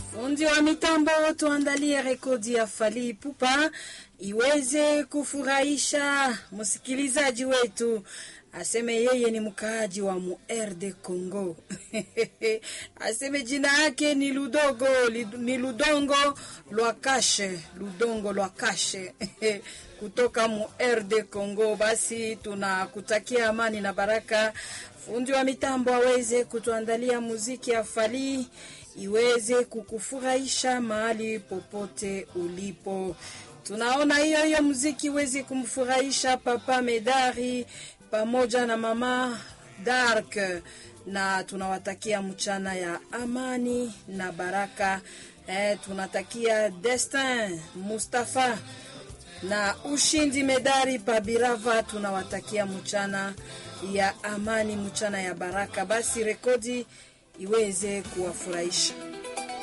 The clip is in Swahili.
Fundi wa mitambo, tuandalie rekodi ya Fally Ipupa iweze kufurahisha msikilizaji wetu, aseme yeye ni mkaaji wa muer de Congo aseme jina yake ni Ludogo ni Ludongo Lwakashe, Ludongo Lwakashe kutoka muer de Congo. Basi tunakutakia amani na baraka. Fundi wa mitambo aweze kutuandalia muziki ya Fally iweze kukufurahisha mahali popote ulipo. Tunaona hiyo hiyo muziki iweze kumfurahisha Papa Medari pamoja na Mama Dark, na tunawatakia mchana ya amani na baraka. Eh, tunatakia Destin Mustafa na ushindi Medari Pabirava, tunawatakia mchana ya amani, mchana ya baraka. Basi rekodi iweze kuwafurahisha.